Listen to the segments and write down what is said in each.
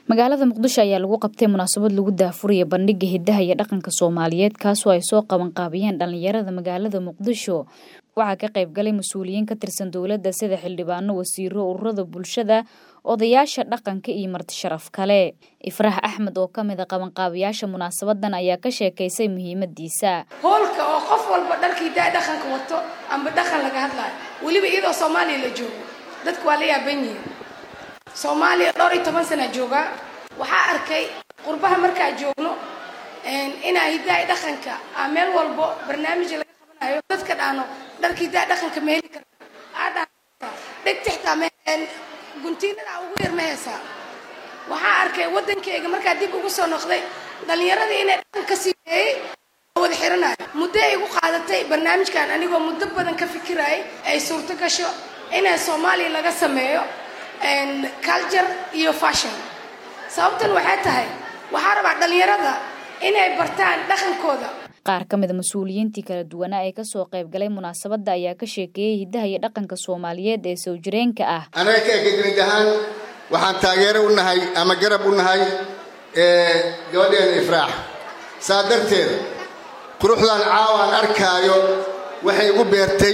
magaalada muqdisho ayaa lagu qabtay munaasabad lagu daahfuraya bandhiga hidaha iyo dhaqanka soomaaliyeed kaasoo ay soo qabanqaabiyeen dhalinyarada magaalada muqdisho waxaa ka qayb galay mas-uuliyiin ka tirsan dowladda sida xildhibaano wasiiro ururada bulshada odayaasha dhaqanka iyo marti sharaf kale ifraax axmed oo ka mid a qabanqaabiyaasha munaasabadan ayaa ka sheekaysay muhiimadiisa hoolka oo qof walba dharkii daa dhaqanka wato amba dhaqan laga hadlayo weliba iyadoo soomaaliya la joogo dadku waa la yaaban yihiin soomaaliya dhowr iyo toban sana joogaa waxaa arkay qurbaha markaa joogno inaa hidaa dhaqanka a meel walbo barnaamij laga qabanayo dadka dhaano dharka hidaa dhaqanka ma heli kara dhegtixtaa guntiinada ugu yar ma heesaa waxaa arkay waddankeyga markaa dib ugu soo noqday dhallinyaradii inay dhaqanka siimeeyey wada xiranayo muddo ay igu qaadatay barnaamijkan anigoo muddo badan ka fikirayay ay suurto gasho inay soomaaliya laga sameeyo culture iyo fashion sababtan waxay tahay waxaa rabaa dhallinyarada inay bartaan dhaqankooda qaar ka mida mas-uuliyiintii kala duwanaa ee kasoo qayb galay munaasabadda ayaa ka sheekeeyey hidaha iyo dhaqanka soomaaliyeed ee soo jireenka ah anaga ka ekadinid ahaan waxaan taageero u nahay ama garab u nahay gabadheena ifraax saa darteed quruxdan caawaan arkaayo waxay igu beertay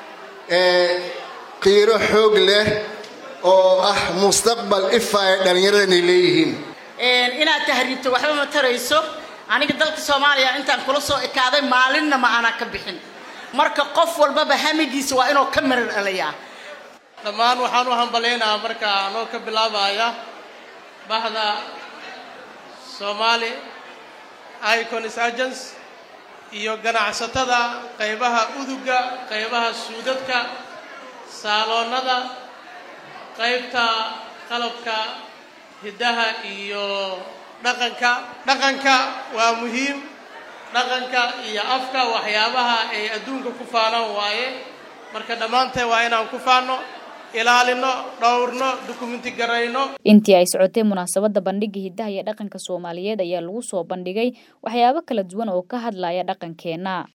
qiiro xoog leh oo ah mustaqbal ifa ay dhallinyaradani leeyihiin inaad tahriibto waxba ma tarayso aniga dalka soomaaliya intaan kula soo ekaaday maalinna ma aanaa ka bixin marka qof walbaba hamigiisa waa inuu ka marar dhalayaa dhammaan waxaan u hambalyaynaa marka anoo ka bilaabaya bahda soomaali iconis agents iyo ganacsatada qaybaha uduga qaybaha suudadka saaloonnada qaybta qalabka hiddaha iyo dhaqanka dhaqanka waa muhiim dhaqanka iyo afka waxyaabaha ay adduunka ku faanaan waaye marka dhammaanteen waa inaan ku faanno ilaalino dhowrno dukumenti garayno intii ay socotay munaasabadda bandhiga hidaha iyo dhaqanka soomaaliyeed ayaa lagu soo bandhigay waxyaabo kala duwan oo ka hadlaya dhaqankeenna